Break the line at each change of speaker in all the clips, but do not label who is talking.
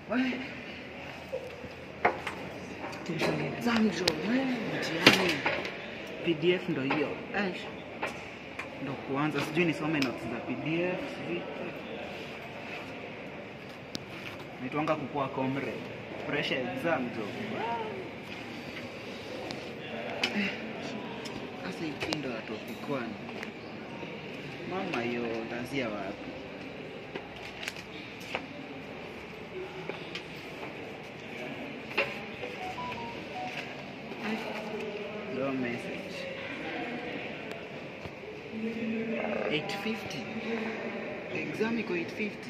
We. Kesho ni exam jo. We, mtihani. PDF ndo hiyo. Eish. Ndo kuanza sijui nisome notes za PDF sijui. Naitwanga kukua comrade. Pressure exam jo. Eh, Sasa hii ndo ya topic one. Mama hiyo utaanzia wapi? No message. 850. Exam iko 850.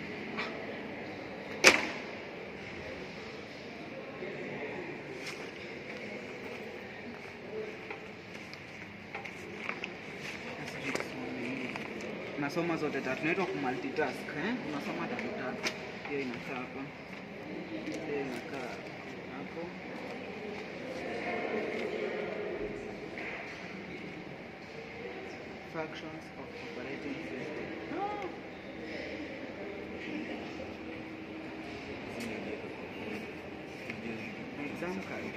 Nasoma zote tatu, naitwa kumultitask eh? Unasoma tatu tatu. Hiyo inakaa hapa, hiyo inakaa hapo. Functions of operating system. Exam card.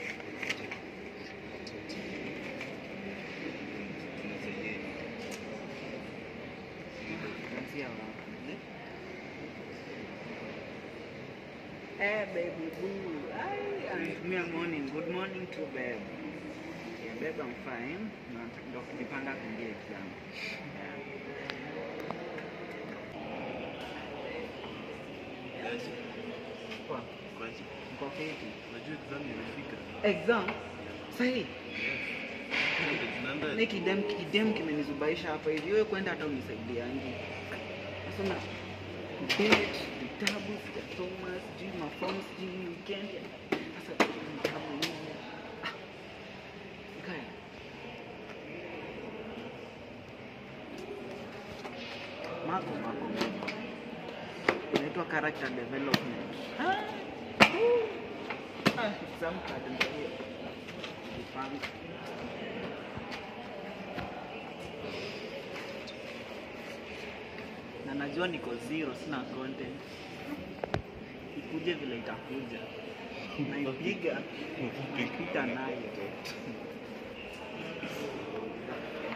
Kuanzia wapi? Eh, baby boo. Ai, anatumia morning. Good morning to babe. Yeah, babe, I'm fine. Na ndo kujipanga kuingia exam. Poa. Mko fiti? Exam? Sahi. Ni kidem kidem kimenizubaisha hapa hivi. Wewe kwenda hata unisaidiangi. Nasoma date, vitabu, sijasoma, sijui mafomu, sijui weekend. Sasa vitabu hivi. Ah. Kaya. Mako mako mako. Inaitwa character development. Ah. Woo. Ah, exam card ndio hiyo. Jipanga. na najua niko zero, sina content. Ikuje vile itakuja, naipiga napita nayo.